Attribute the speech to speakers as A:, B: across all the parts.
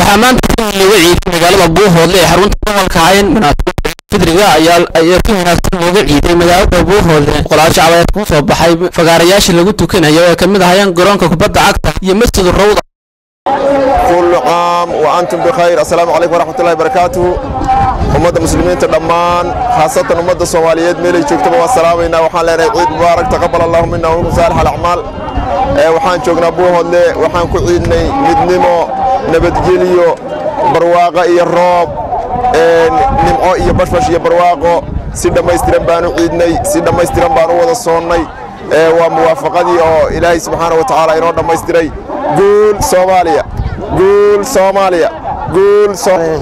A: waxaa maanta si weyn looga ciiday magaalada buuhoodle ee xarunta gobolka hayn munaasabada fidriga ayaa ayaa si wanaagsan looga ciiday magaalada buuhoodle boqolaal shacab ayaa ku soo baxay fagaarayaashii lagu tukanayo ee kamid ahayeen garoonka kubadda cagta iyo masjid rawda
B: كل عام وأنتم بخير السلام عليكم ورحمة الله وبركاته ummadda muslimiinta dhammaan khaasatan ummadda soomaaliyeed meelay joogtaba waa salaamaynaa waxaan leenahay ciid mubaarak taqabal allahu mina waminkum saalix alacmaal waxaan joognaa buuhoodle waxaan ku ciidnay midnimo nabadgelyo barwaaqo iyo roob nimco iyo bashbash iyo barwaaqo si dhammaystiran baan u ciidnay si dhammaystiran baan u wada soonnay waa muwaafaqadii oo ilaahay subxaana wa tacaala inoo dhammaystiray guul soomaaliya guul soomaaliya guul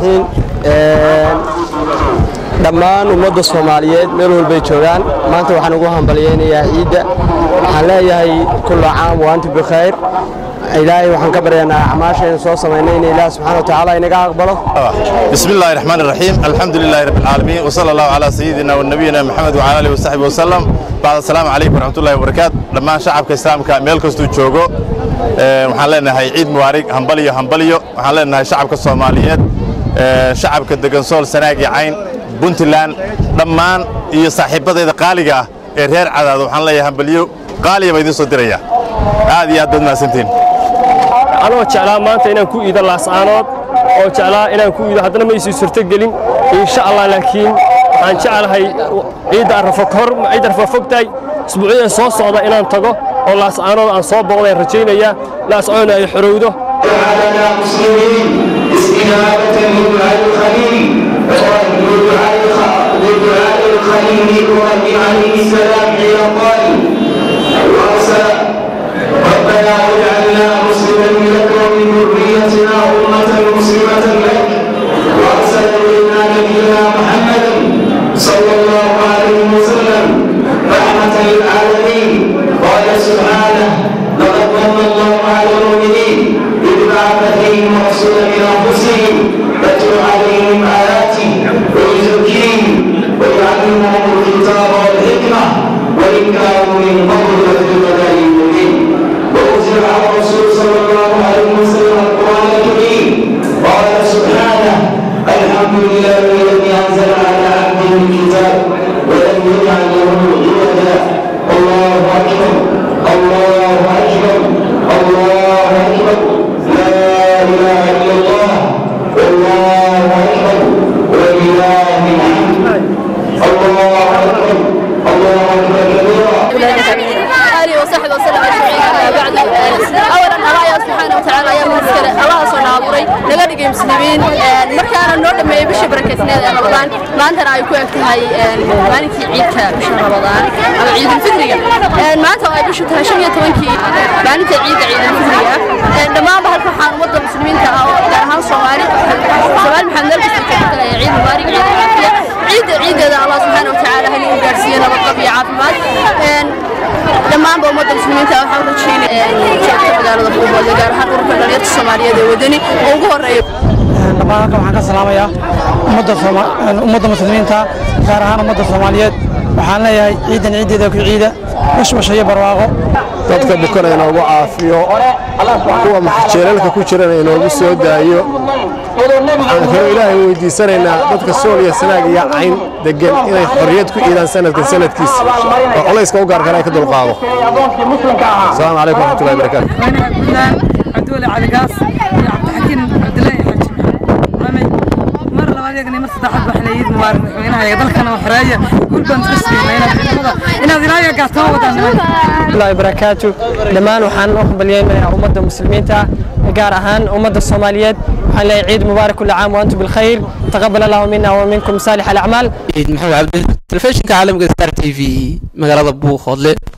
C: dhammaan ummadda soomaaliyeed meel walbay joogaan maanta waxaan ugu hambalyaynayaa ciidda waxaan leeyahay kulla caam wa antum bikhayr ilaahay waxaan ka baryaynaa acmaashaynu soo samaynay in ilaah subxana wa tacaala inaga aqbalo
D: بسم الله الرحمن الرحيم الحمد لله رب العالمين وصلى الله على سيدنا ونبينا محمد وعلى اله وصحبه وسلم بعد السلام عليكم ورحمه الله وبركاته dhammaan shacabka islaamka meel kastuu joogo waxaan leenahay ciid mubaarig hambaliyo hambaliyo waxaan leenahay shacabka soomaaliyeed shacabka degan sool sanaag iyo cayn puntland dhammaan iyo saaxiibadayda qaaliga ah ee reer cadaado waxaan leeyahay hambaliyo qaaliya baa idiin soo diraya aad iyo aad baad mahadsantihin
E: anoo jeclaa maanta inaan ku iido laascaanood oo jeclaa inaan ku iido haddana ma isii suurtogelin insha allah laakiin waxaan jeclahay ciidda arrafo kahor ciidda arrafo fogtahay isbuucyada soo socda inaan tago oo laascaanood aan soo booqdaan rajaynayaa laascaanoodna ay xorowdo
F: استجابة لدعاء الخليل لدعاء الخليل إبراهيم عليه السلام حين قال وأرسل ربنا واجعلنا مسلمين لك ومن ذريتنا أمة مسلمة لك وأرسل إلينا نبينا محمدا صلى الله عليه وسلم رحمة للعالمين قال سبحانه لقد من الله على المؤمنين إذ بعث فيهم رسولا من أنفسهم يتلو عليهم آياته ويزكيهم ويعلمهم الكتاب والحكمة وإن كانوا من قبل لفي ضلال مبين وأنزل على الرسول صلى الله عليه وسلم القرآن الكريم قال سبحانه الحمد لله الذي أنزل على عبده الكتاب ولم يجعل له عوجا الله أكبر الله أكبر الله أكبر لا إله إلا الله والله أكبر ولله الحمد الله أكبر الله أكبر كبيرا
G: آله وصحبه وسلم أجمعين أما بعد أولا الله سبحانه وتعالى يا مسكر الله سبحانه أبوري نقدر نجي مسلمين مركانا نور ما يبش بركتنا يا رمضان ما أنت رأي كويك هاي ما نتي عيد بش رمضان أو عيد الفطرية ما أنت رأي بش تهشمية توانكي ما نتي عيد عيد الفطرية لما بهر فرحان وضع المسلمين تهاو تهاو صومالي صومال محمد نرجس عيد مبارك عيد العافية عيد عيد الله سبحانه وتعالى هل يقارسينا بالطبيعة عافمات dhammaanba ummadda muslimiinta waxaan rajaynaya shacabka magaalada buuhoodle gaar ahaan ururka dhalinyarta soomaaliyeed ee wadani oo ugu horeeya
H: dhammaan halkan waxaan ka salaamayaa ummadda ummadda muslimiinta gaar ahaan ummadda soomaaliyeed waxaan leeyahay ciidan ciiddeeda ku ciida bashbash iyo barwaaqo
B: dadka bukana inoogu caafiyo kuwa jeelalka ku jirana inoogu soo daayo waxaan kaloo ilaahay weydiisanaynaa dadka sool iyo sanaag iyo cayn degan inay xorriyad ku iidaan sanadkan sanadkiisa oo culayska u gaarkana ay ka dulqaado asalaamu calaykum waraxmatullahi wabarakaatu
I: عبدولي علي قاص يا عبد الحكيم عبد الله حج رمي مر لما يقني مر صدحت بحليد مبارك وينها يضل كان وحراية كل بنت تسلم هنا هنا ذرايا قاعدة ودان
C: الله وبركاته dhammaan waxaan u hambalyaynayaa ummadda muslimiinta gaar ahaan ummadda soomaaliyeed waxaan leeyahay ciid mubaarak kulla caam wa antum bilkhayr taqabal allahu mina wa minkum saalix alacmaal
A: ciid maxamed cabdi telefishinka caalamka star t v magaalada buuhoodle